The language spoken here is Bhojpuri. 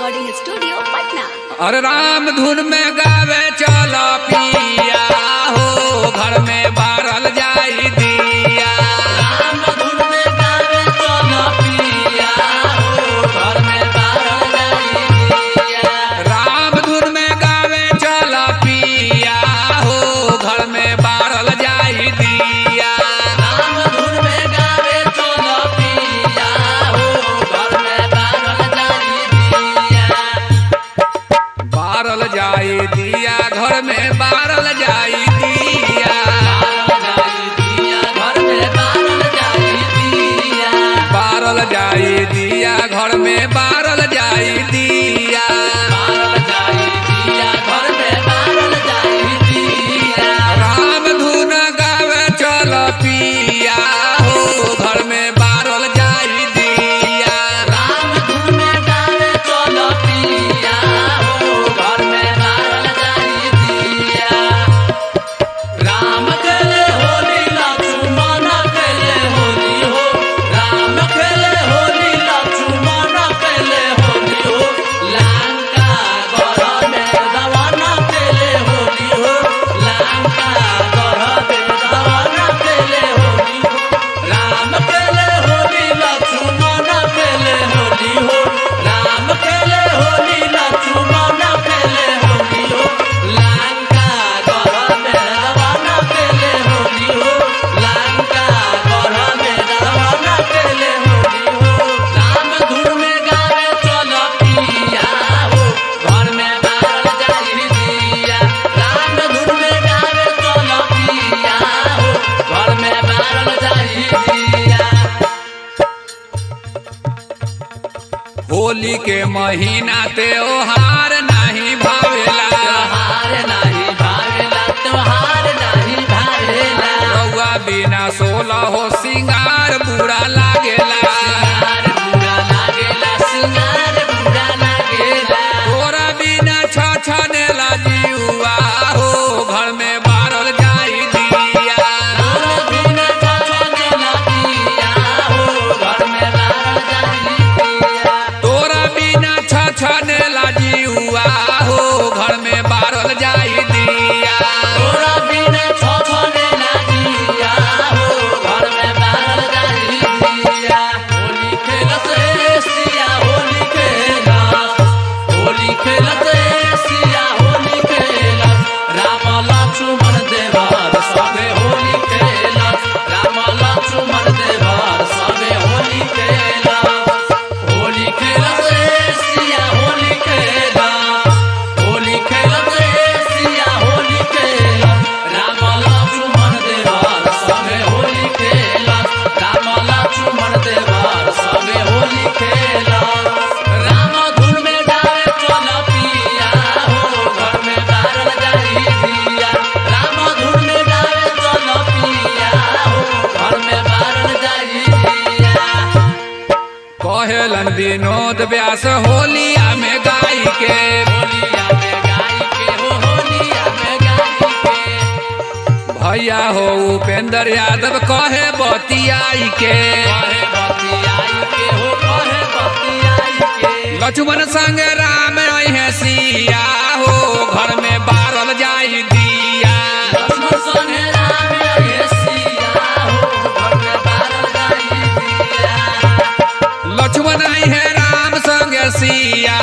रिकॉर्डिंग स्टूडियो पटना अरे राम धुन में गावे चलो पिया हो घर में बारल जाई दिया राम धुन में गावे चलो पिया हो घर में बारल जाई दिया राम धुन में गावे चलो पिया हो घर में बारल जाई दिया राम धुन में गावे चलो पिया हो घर में बारल जाई दिया बारल जाई दिया घर में बारल जाई दिया बारल जाई दिया घर में बारल जाई दिया राम धुन गावे चल पिया हो घर में बारल जाई दिया राम खेले होली लक्ष्मण खेले होली हो राम खेले होली लक्ष्मण खेले होली हो लंका गढ़ में रावण खेले होली हो लंका गढ़ में रावण खेले होली हो राम खेले होली लक्ष्मण खेले होली हो राम खेले होली लक्ष्मण खेले होली हो लंका गढ़ में रावण खेले होली हो लंका गढ़ में रावण खेले होली हो राम धुन में गावे चलो पिया हो घर में बारल जाई दिया राम धुन में गावे चलो पिया हो घर में बारल जाई दिया होली के महीना त्योहार नहीं भावेला त्योहार नाही भावेला त्योहार नाही भावेला रउआ बिना सोलह हो सिंगार बुरा लागेला सिंगार बुरा लागेला सिंगार बुरा लागेला तोरा बिना छछनेला जीवा हो घर में बारल जाई दिया तोरा बिना छछनेला दिया हो घर में बारल जाई दिया तोरा बिना छछनेला जीवा हो घर में बारल जाई दिया तोरा बिना छछनेला दिया हो घर में बारल जाई दिया होली खेलत रे सिया होली खेलत होली खेलत रे सिया होली खेलत राम लक्ष्मण देवर सबे होली खेलत राम लक्ष्मण देवर सबे होली खेलत होली खेलत रे सिया होली खेलत होली खेलत रे सिया होली खेलत राम लक्ष्मण देवर सबे होली खेलत राम लक्ष्मण देवर सबे होली खेलत राम धुन में गावे चल पिया हो घर में बारल जाई दिया राम धुन में गावे चल पिया हो घर में बारल जाई दिया कहेलन विनोद व्यास होलिया में गाई के होलिया में गाई के हो होलिया में गाई के भैया हो उपेंद्र यादव कहे बतियाई के कहे बतियाई के हो कहे बतियाई के लक्ष्मण संग राम अहे सिया हो घर में बारल जाई दिया लक्ष्मण संगे राम लगे सिया हो घर में बारल जाई दिया लक्ष्मण अहे राम संग सिया